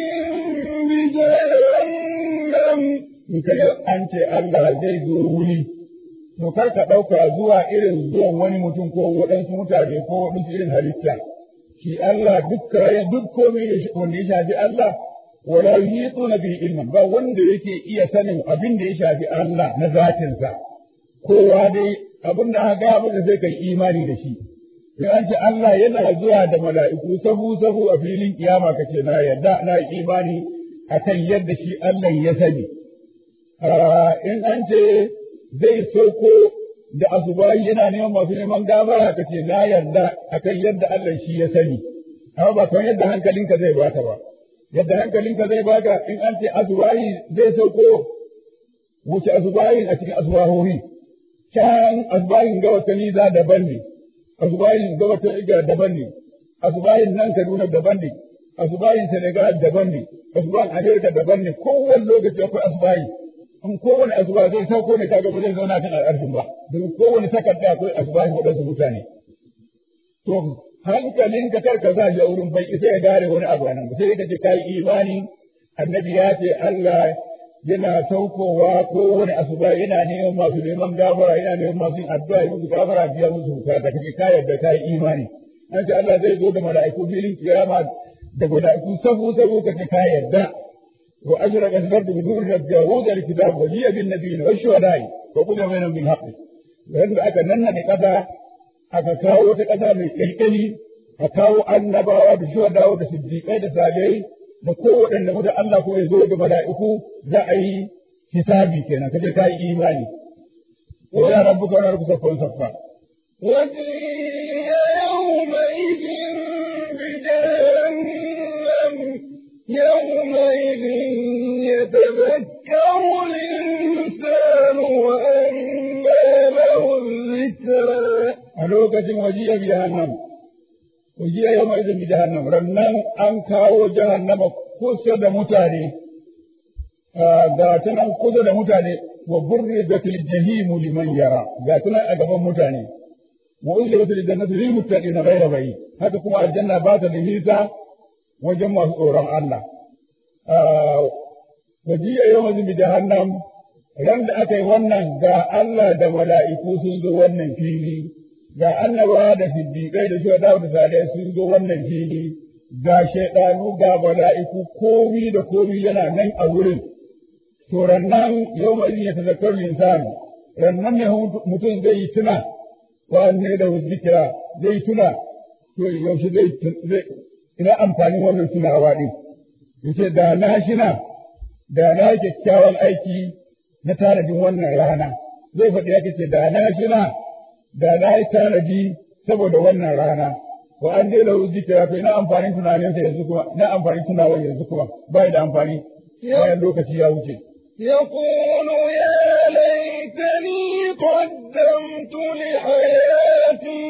S2: بجهنم
S1: In ka an ce Allah zai zo wuri, to kar ka ɗauka zuwa irin zuwan wani mutum ko waɗansu mutane ko waɗansu irin halitta. Shi Allah duk kayan duk komai wanda ya shafi Allah, wala yuhituna bi ilman ba wanda yake iya sanin abin da ya shafi Allah na zatinsa. Kowa dai abin da aka gaya masa sai kai imani da shi. in an ce Allah yana zuwa da mala'iku sahu sahu a filin kiyama kace na yarda na imani akan yadda shi Allah ya sani in an ce zai sauko da asuba yana neman masu neman gafara kace na yarda akan yadda Allah shi ya sani amma ba kan yadda hankalinka zai bata ba yadda hankalinka zai baka in an ce asubahi zai sauko wuce asubahin a cikin asubahohi can asubahin ga wata niza daban ne asubahin ga wata iga daban ne asubahin nan kaduna daban ne asubahin senegal daban ne asubahin amerika daban ne kowane lokaci akwai asubahi in kowane asuba zai sauko ne kaga ba zai zauna kan al'arshin ba don kowane takarda akwai asubahin waɗansu mutane to hankalin ka kar ka sa shi a wurin bai isa ya gare wani abu nan ba sai ka ce kai imani annabi ya ce Allah yana saukowa ko wani asuba yana neman masu neman gafara yana neman masu yin addu'a yi gafara biya musu bukata kake ka yarda kai imani an ce Allah zai zo da mala'iku filin kiyama da mala'iku sabu sabu kace ka yarda wa ajraka al-ardu bi dhurri al-jawud al-kitab wa jiya bin nabiyyin wa shuhada'i wa qul bainahum bil haqq wanda aka nanna da kasa aka kawo wata ƙasa mai ƙirƙiri a kawo annabawa da shuhadawa da siddiƙai da sabai da kowaɗanne mutum Allah ko ya zo da mala'iku za a yi hisabi kenan kaje ka yi imani wa ya rabbuka wa rabbuka kun saffa
S2: وجيء يومئذ بجهنم يومئذ يتذكر الإنسان وأنى له الذكرى
S1: a lokacin wajiya bi jahannam wajiya yau mai bi jahannam rannan an kawo jahannama kusa da mutane ga ta nan kusa da mutane wa burri da fil jahimu liman yara ga ta nan a gaban mutane wa uzli wa fil jannati lil muttaqin ghayra bayi haka kuma aljanna ba ta da hisa wajen masu tsoron Allah wajiya yau mai bi jahannam ran da aka yi wannan ga Allah da mala'iku sun zo wannan fili ga annabawa da siddiƙai da shuhada da salihai sun zo wannan fili ga shaidanu ga mala'iku komi da komi yana nan a wurin to rannan yau mai ya tazakkar insan rannan ne mutum zai yi tuna wa ne da zikira zai tuna to yaushe zai zai ina amfanin wannan tunawa din yace da na shina da na kyakkyawan aiki na tanadin wannan rana zai faɗi yake ce da na shina da na yi tanadi saboda wannan rana wa an dai lahu zikira to ina amfanin tunanin sa yanzu kuma ina amfanin tunawa yanzu kuma bai da amfani bayan lokaci ya wuce
S2: يقول يا ليتني قدمت لحياتي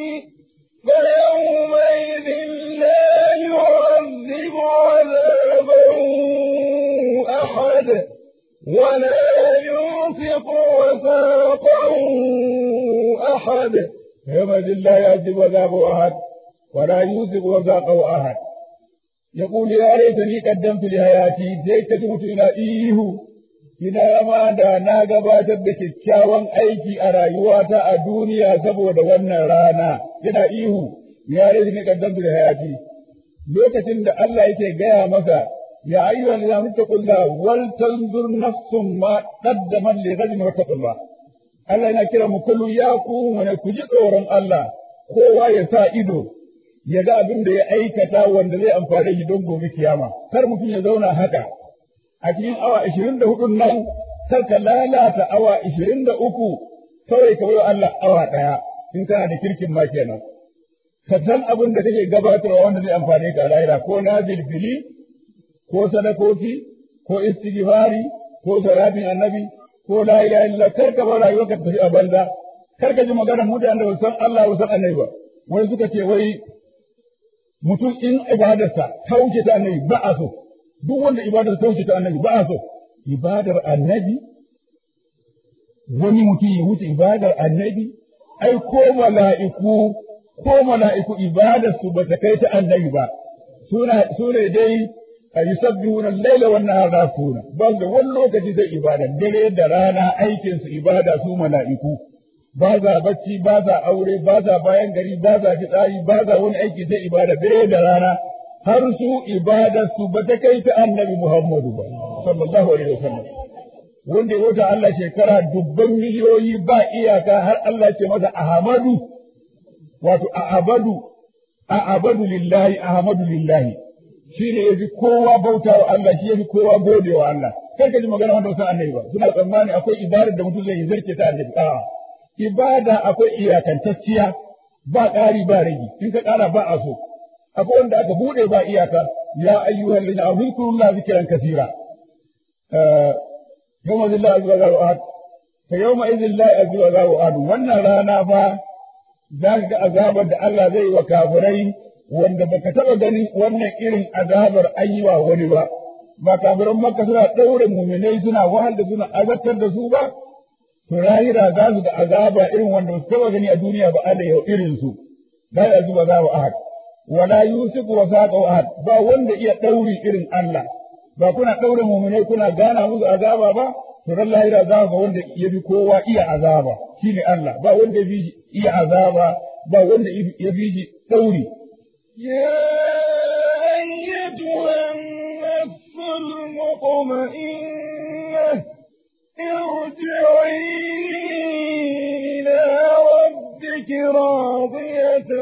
S2: فيومئذ لا يعذب عذابه أحد ولا يوثق وثاقه أحد
S1: يومئذ لا يعذب عذابه أحد ولا يوثق وثاقه أحد يقول يا ليتني قدمت لحياتي زي تموت إلى إيه ina ma da na gabatar da kyakkyawan aiki a rayuwata a duniya saboda wannan rana yana ihu ya rage ni kaddamtu da hayati lokacin da Allah yake gaya masa ya ayyuha allazina muttaqulla wal tanzur nafsum ma qaddamat li ghadin wattaqullah Allah yana kira mu kullu ya ku wani ku ji tsoron Allah kowa ya sa ido ya ga abin da ya aikata wanda zai amfane shi don gobe kiyama kar mutum ya zauna haka a cikin awa ashirin da hudun nan kar ka lalata awa ashirin da uku kawai ka wa Allah awa ɗaya in kana da kirkin ma kenan ka san abin da kake gabatarwa wanda zai amfane ka a lahira ko na bilbili ko sadakoki ko istighfari ko salatin annabi ko la ilaha illa kar ka bar rayuwarka ta tafi a banza kar ka ji magana mutanen da ba san Allah ba san annabi ba wai suka ce wai mutum in ibadarsa ta wuce ta annabi ba a so duk wanda ibadar ta wuce ta annabi ba a so ibadar annabi wani mutum ya wuce ibadar annabi ai ko mala'iku ko mala'iku ibadar su ba ta kai ta annabi ba suna sune dai a yusabbihuna al-laila wan nahara suna ba da wani lokaci zai ibada dare da rana aikin su ibada su mala'iku ba za bacci ba za aure ba za bayan gari ba za fitsari ba za wani aiki sai ibada dare da rana har su ibadar su ba ta kai ta annabi Muhammadu ba sallallahu alaihi wasallam wanda ya wuta Allah shekara dubban miliyoyi ba iyaka har Allah ce masa Ahmadu wato Ahmadu Ahmadu lillahi Ahmadu lillahi shi ne yafi kowa bauta wa Allah shi yafi kowa gode wa Allah kai ka ji magana wanda wasan annabi ba suna tsammani akwai ibadar da mutum zai yi zarke ta annabi a'a ibada akwai iyakantacciya ba ƙari ba rage in ka ƙara ba a so akwai wanda aka buɗe ba iyaka ya ayyuhal ladina amanu zkurullaha zikran kathira yawma zilla azza wa ahad fa yawma idhil la azza wa ahad wannan rana fa za ka ga azabar da Allah zai yi wa kafirai wanda baka taba ganin wannan irin azabar ayyuwa wani ba ba kafiran makka suna ɗaure muminai suna wahal da suna azabtar da su ba to lahira za su da azaba irin wanda su taba gani a duniya ba Allah ya irin su la ya zuba za wa ahad wala yusiku wa saqa ahad ba wanda iya ɗauri irin Allah ba kuna ɗaure muminai kuna gana musu azaba ba to ran lahira za ga wanda ya fi kowa iya azaba shine Allah ba wanda ya fi iya azaba ba wanda ya fi shi ɗauri
S2: يا أيتها النفس المطمئنة ارجعي إلى ربك راضية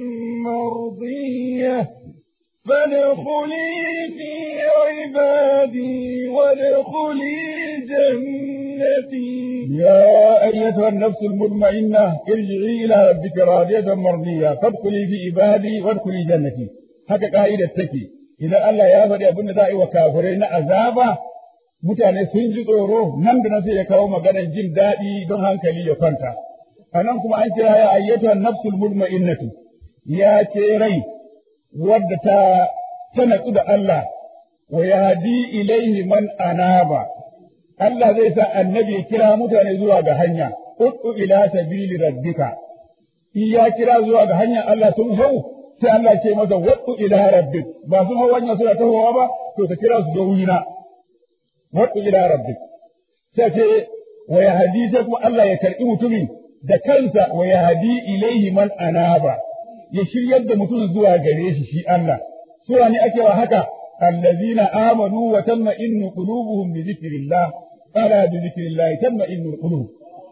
S2: مرضية فادخلي في عبادي وادخلي جنتي
S1: يا أيتها النفس المطمئنة ارجعي إلى ربك راضية مرضية فادخلي في عبادي وادخلي جنتي haka ka'idar take idan Allah ya faɗi abin da za a yi wa kafirai na azaba mutane sun ji tsoro nan da nan sai ya kawo maganar jin daɗi don hankali ya kwanta a nan kuma an kira ya ayyatuhan nafsul mutma'innatu ya ce rai wadda ta ta natsu da Allah wa yahdi ilaihi man anaba Allah zai sa annabi ya kira mutane zuwa ga hanya ud'u ila sabili rabbika in ya kira zuwa ga hanyar Allah sun hau sai Allah ce masa wad'u ila rabbik ba sun hau hanya suna tahowa ba to ka kira su ga wurina wad'u ila rabbik sai ce wa yahdi sai kuma Allah ya karbi mutumin da kansa wa yahdi ilaihi man anaba ya shiryar da mutum zuwa gare shi shi Allah sura ne ake wa haka allazina amanu wa tatma'innu qulubuhum bi dhikrillah ala bi dhikrillah tatma'innu qulub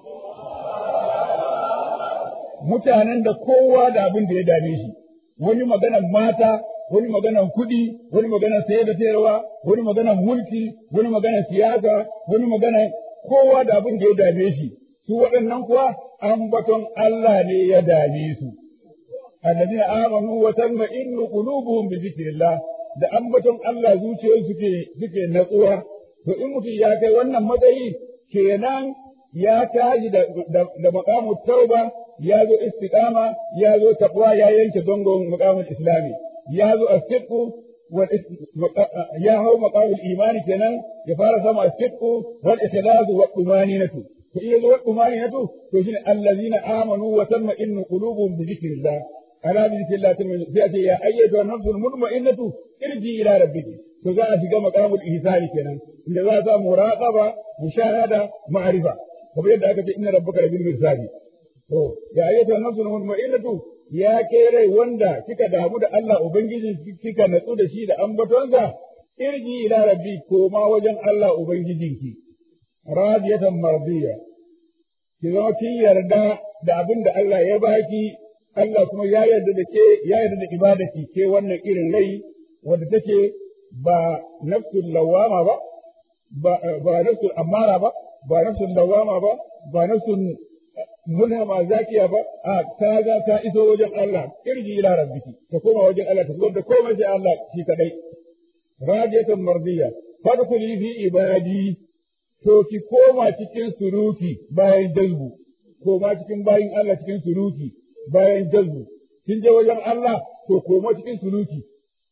S1: mutanen da kowa da abin da ya dame shi wani maganan mata wani maganan kuɗi wani maganan sayar da sayarwa wani maganan mulki wani maganan siyasa wani maganan kowa da abin da ya dame shi su waɗannan kuwa ambaton Allah ne ya dame su الذين آمنوا وتطمئن قلوبهم بذكر الله da ambaton Allah zuciyar suke suke natsuwa to in mutum ya kai wannan matsayi kenan ya tashi da da maqamut tauba ya zo istiqama ya zo taqwa ya yanke zangon maqamul islami ya zo as-sidqu ya hau maqamul imani kenan ya fara sama as-sidqu wal ikhlasu wa tumaninatu to iya zo wa tumaninatu to shine allazina amanu wa tatma'innu qulubuhum bi dhikrillah ألا بذكر الله تأتي يا أيتها النفس المطمئنة ارجي إلى ربك فذا في مقام الإحسان كنا إن ذا مراقبة مشاهدة معرفة فبيد أكت إن ربك لبالمرصاد يا أيتها النفس المطمئنة يا كيري وندا كيكا دامو دا الله أبنجي كيكا نتو دا شي دا أمبتونسا ارجي إلى ربك كوما وجن الله أبنجي راضية مرضية ki zama kin yarda da abin da Allah ya baki Allah kuma ya yarda da ke ya yarda da ibadati ke wannan irin rai wadda take ba nafsul lawama ba ba ba nafsul amara ba ba nafsul lawama ba ba nafsul mulhama zakiya ba a ta ga ta iso wajen Allah irji ila rabbiki ta koma wajen Allah ta zuwa da komai sai Allah shi kadai radiyatan mardiya fadkhuli fi ibadi to ki koma cikin suruki bayan jazbu koma cikin bayin Allah cikin suruki bayan jazbu kin je wajen Allah to koma cikin suluki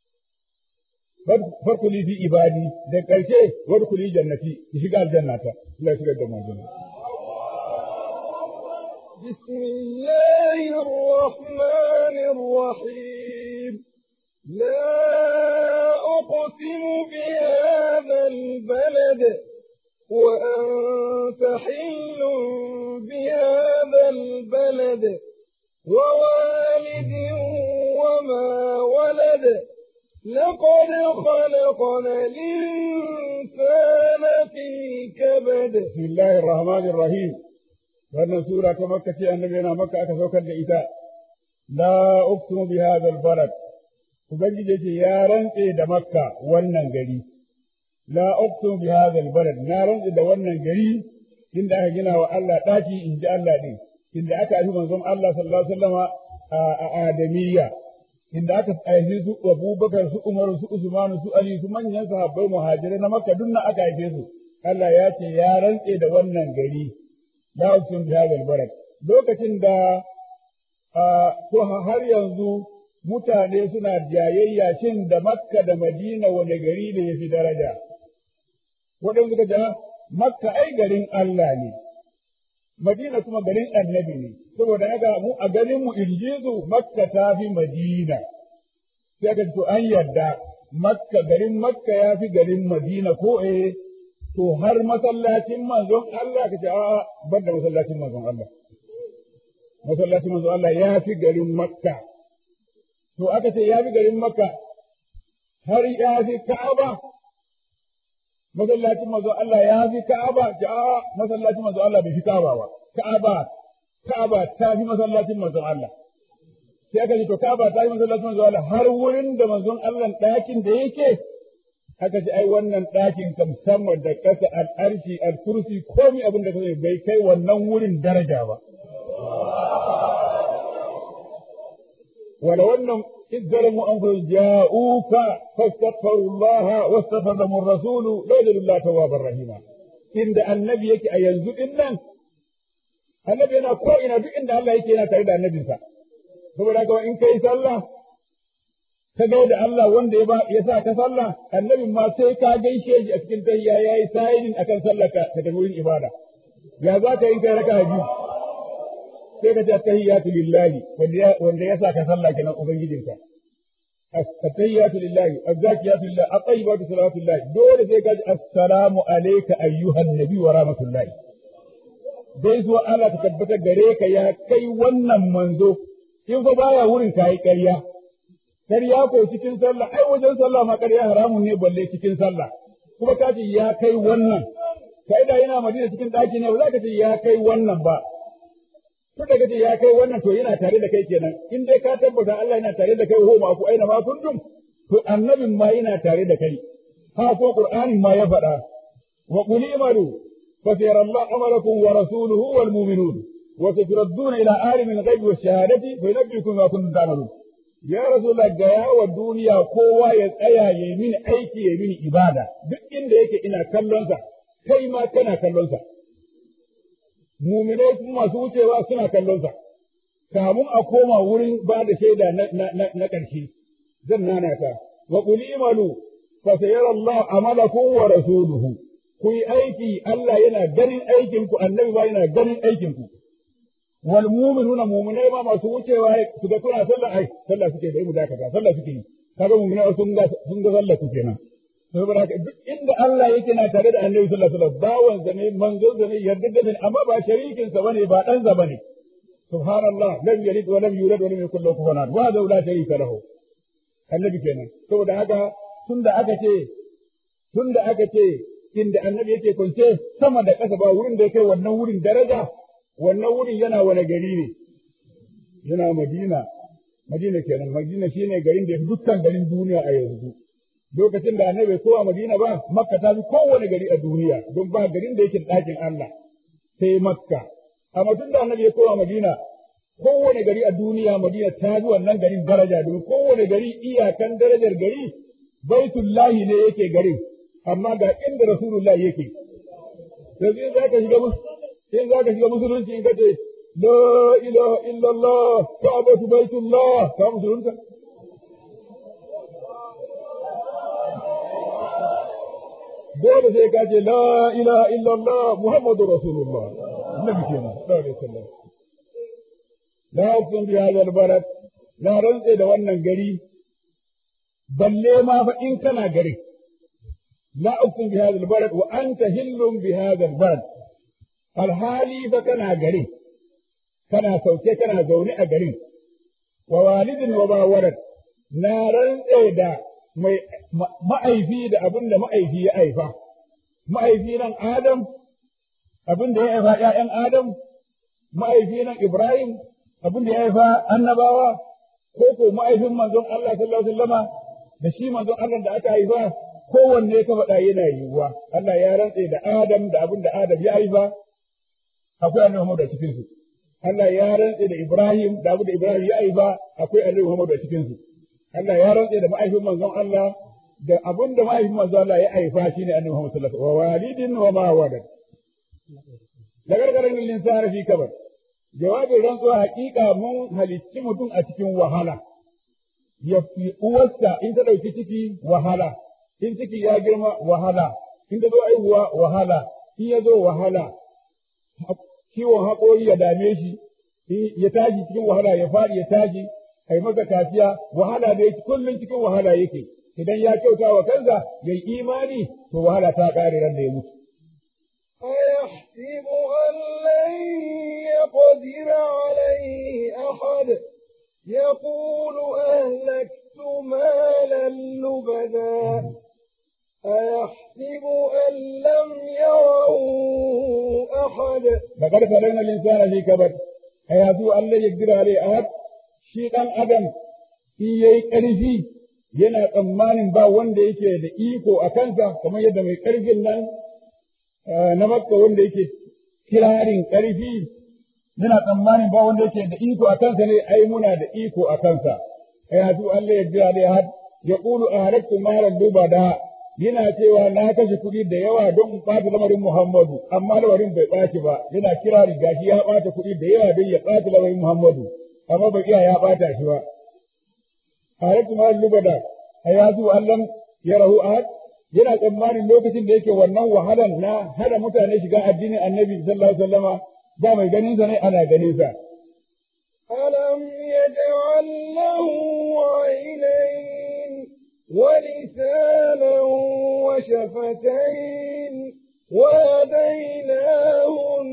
S1: farkuli fi ibadi da karshe warkuli jannati ki shiga aljannata Allah ya shigar da mu aljanna
S2: بسم الله الرحمن الرحيم لا أقسم بهذا البلد وأنت حل بهذا البلد ووالد وما ولد لقد خلقنا الإنسان في كبد
S1: بسم الله الرحمن الرحيم wannan sura ta makka ce annabi yana makka aka saukar da ita la uqsimu bi hadha albalad ubangiji ce ya rantse da makka wannan gari la uqsimu bi hadha albalad na rantse da wannan gari inda aka gina wa Allah daki in ji Allah din inda aka yi manzon Allah sallallahu alaihi wasallama a Adamiyya inda aka haife su Abubakar su Umar su Usman su Ali su manyan sahabbai muhajirai na Makka duk aka haife su Allah ya ce ya rantse da wannan gari la uqsim bi hadha albalad lokacin da ko har yanzu mutane suna jayayya shin da Makka da Madina wani gari ne yafi daraja waɗansu suka ce Makka ai garin Allah ne Madina kuma garin annabi ne, saboda haka mu a garin mu injizu Makka ta fi Madina. Sai aka to an yarda Makka garin Makka ya fi garin Madina ko eh to har masallacin manzon Allah ka ce a'a bar da masallacin manzon Allah. Masallacin manzon Allah ya fi garin Makka. To aka ce ya fi garin Makka har ya fi Ka'aba masallacin manzo Allah ya fi Ka'aba ja masallacin manzo Allah bai fi Ka'aba ba Ka'aba Ka'aba ta fi masallacin manzo Allah sai aka ce to Ka'aba ta fi masallacin manzo Allah har wurin da manzon Allah ɗakin da yake aka ce ai wannan ɗakin kam sama da ƙasa al'arshi al-kursi komai abin da kai bai kai wannan wurin daraja ba wala wannan إذ ظلموا أنفسهم جاءوك فاستغفروا الله واستغفر لهم الرسول لوجدوا الله توابا رحيما إن النبي يكي أينزل إنن النبي أنا كو إنا دو إن الله يكي أنا تريد النبي سا saboda haka in kai sallah ka gaida Allah wanda ya sa ka sallah annabi ma sai ka gaishe shi a cikin tayya yayi sa'idin akan sallar ka ta wurin ibada ya za ka in kai raka biyu sai ka ce tahiyatu lillahi wanda ya sa ka sallah kenan ubangijinka at-tahiyyatu lillahi az-zakiyatu lillahi at-tayyibatu salatu lillahi dole sai ka ji assalamu alayka ayyuhan nabi wa rahmatullahi dai zuwa Allah ta tabbata gare ka ya kai wannan manzo in fa baya wurin kai ƙarya ƙarya ko cikin sallah ai wajen sallah ma ƙarya haramun ne balle cikin sallah kuma ka ce ya kai wannan kai da yana madina cikin ɗaki ne ba za ka ce ya kai wannan ba tun da kace ya kai wannan to yana tare da kai kenan in dai ka tabbata Allah yana tare da kai ho ma ku aina ma kuntum to annabin ma yana tare da kai ha ko qur'anin ma ya faɗa wa qul imalu fa sayara Allah amalakum wa rasuluhu wal mu'minun wa saturadduna ila alimil ghaibi wash shahadati fa yunabbiukum ma kuntum ta'malun ya rasulullah ga yawa duniya kowa ya tsaya ya mini aiki ya mini ibada duk inda yake ina kallon sa kai ma kana kallon sa muminai kuma masu wucewa suna kallon sa kamun a koma wurin ba da shaida na ƙarshe zan nana ta wa qul imalu fa sayara Allah amalakum wa rasuluhu ku yi aiki Allah yana ganin aikin ku annabi ba yana ganin aikin ku wal mu'minuna mu'minai ma masu wucewa su ga kuna sallah ai sallah suke da mu dakata sallah suke yi kaga mu'minai sun ga sun ga sallah su kenan saboda haka duk inda Allah yake na tare da Annabi sallallahu alaihi wasallam bawan sa ne manzon sa ne yarda da amma ba sharikin sa bane ba dan sa bane subhanallah lam yalid wa lam yulad wa lam yakul lahu kufuwan ahad wa hadha la sharika lahu annabi kenan saboda haka tunda aka ce tunda aka ce inda annabi yake kwance sama da ƙasa ba wurin da yake wannan wurin daraja wannan wurin yana wani gari ne yana Madina Madina kenan Madina shine garin da dukkan garin duniya a yanzu lokacin da annabi bai kowa Madina ba, Makka ta fi kowane gari a duniya, don ba garin da yake ɗakin Allah, sai Makka. Amma tun da annabi ya kowa Madina, kowane gari a duniya Madina ta fi wannan garin daraja, domin kowane gari iyakan darajar gari, baitullahi ne yake garin, amma ga inda Rasulullahi yake. Yanzu in za ka shiga in za ka shiga musulunci in ka ce, La ilaha illallah, Ka'abatu baitullah, ka musulunta? dole sai ka ce la ilaha illallah muhammadu rasulullah annabi kenan sallallahu alaihi wasallam la uqsim bi hadha albalad na rantse da wannan gari balle ma fa in kana gari la uqsim bi hadha albalad wa anta hillum bi hadha albalad alhali fa kana gari kana sauke kana zaune a garin wa walidin wa ba walad na rantse da mai ma'aifi da abin da ma'aifi ya haifa. Ma'aifi nan Adam, abin da ya haifa ‘ya'yan Adam, ma'aifi nan Ibrahim, abin da ya haifa annabawa, ko ko ma'aifin manzon Allah sallallahu alaihi wasallama da shi manzon Allah da aka haifa, kowanne ka faɗa yana yiwuwa. Allah ya rantse da Adam da abin da Adam ya haifa, akwai annabi Muhammad a cikinsu. Allah ya rantse da Ibrahim da abin da Ibrahim ya haifa, akwai annabi Muhammad a cikinsu. Allah ya rantse da ma'aifin manzon Allah da abin da ma'aifin manzon Allah ya haifa shine annabi Muhammad sallallahu alaihi wasallam wa walidin wa ma walad lagargaran linsana fi kabar jawabin rantsuwa haƙiƙa mun halicci mutum a cikin wahala ya fi uwarsa in ta ɗauki ciki wahala in ciki ya girma wahala in ta zo aihuwa wahala in ya zo wahala ciwon haƙori ya dame shi ya tashi cikin wahala ya faɗi ya tashi ai masa kaciya wahala da yake kullum cikin wahala yake idan ya kyauta wa kansa ya yi imani to wahala ta ƙare ran da ya mutu
S2: أيحسب أن لن يقدر عليه أحد يقول أهلكت مالا لبدا أيحسب أن لم يره أحد
S1: لقد خلقنا الإنسان في كبد أيحسب أن لن يقدر عليه أحد shi ɗan adam in yayi ƙarfi yana tsammanin ba wanda yake da iko a kansa kamar yadda mai ƙarfin nan na makka wanda yake kirarin ƙarfi yana tsammanin ba wanda yake da iko a kansa ne ai muna da iko a kansa ai hasu Allah ya jira da had ya qulu ahlaktu malan da yana cewa na kashe kuɗi da yawa don in ɓata lamarin Muhammadu amma lamarin bai ɓaci ba yana kirari gashi ya ɓata kuɗi da yawa don ya ɓata lamarin Muhammadu amma bai iya ya ɓata shi ba ahlaktu malan lubada ai hasu Allah ya rahu ahad yana tsammanin lokacin da yake wannan wahalan na hada mutane shiga addinin annabi sallallahu alaihi wasallama ba mai ganin sa ne ana ganin sa
S2: ألم يجعل له عينين ولسانا وشفتين وهديناه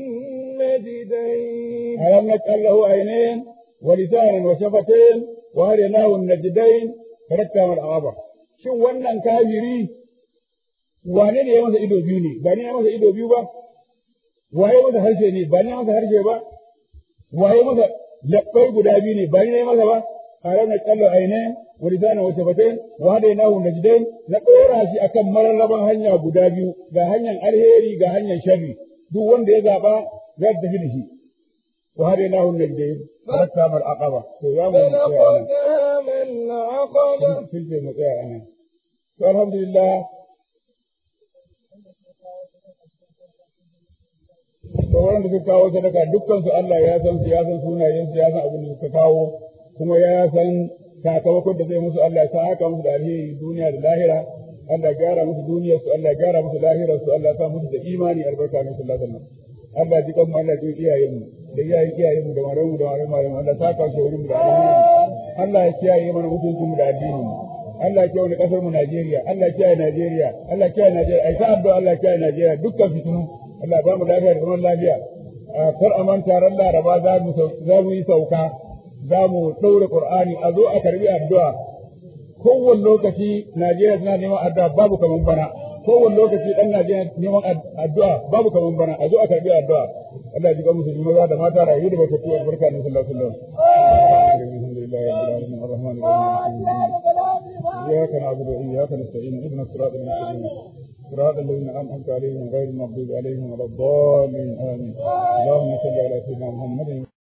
S2: النجدين
S1: ألم نجعل له عينين ولسانا وشفتين وهديناه النجدين فركب العربة شو wannan kafiri wane ne ya masa ido biyu ne ba ni ya masa ido biyu ba waye masa harshe ne ba ni ya masa harshe ba waye masa labbai guda biyu ne ba ni ya masa ba haram na kallo aine wa lisana wa shafatain wa hadainahu najdain na dora shi akan mararraban hanya guda biyu ga hanyar alheri ga hanyar sharri duk wanda ya zaba zai tafi da shi wa hadainahu najdain farakta mal aqaba to ya mu
S2: فلقد من العقبة
S1: filce mu tsaya anan to alhamdulillah to wanda suka kawo sadaka dukkan su Allah ya san su ya san sunayen su ya san abin da suka kawo kuma ya san sakamakon da zai musu Allah ya sa haka musu da alheri duniya da lahira Allah ya gyara musu duniyar su Allah ya gyara musu lahirar su Allah ya sa musu da imani albarka min sallallahu alaihi wasallam Allah ji kan mu Allah ji iyayen mu da iyayen iyayen mu da marayu mu da marayu mu Allah ta kawo wurin mu da alheri Allah ya kiyaye mana mutuncin mu da addinin mu Allah ya kiyaye kasar mu Najeriya Allah ya kiyaye Najeriya Allah ya kiyaye Najeriya ai sa addu'a Allah ya kiyaye Najeriya dukkan fitinu Allah ba mu lafiya da zaman lafiya kar a manta ran Laraba za mu za mu yi sauka za mu ɗaure Qur'ani a zo a karbi addu'a kowane lokaci Najeriya tana neman addu'a babu kaman bana kowane lokaci dan Najeriya neman addu'a babu kaman bana a zo a karbi addu'a Allah ya ji musu maza da mata rayu da baka tuwa barka ne sallallahu alaihi wasallam alhamdulillahi rabbil alamin arrahmanir rahim إياك نعبد وإياك نستعين اهدنا الصراط المستقيم صراط الذين أنعمت عليهم غير المغضوب عليهم ولا الضالين آمين اللهم صل على سيدنا محمد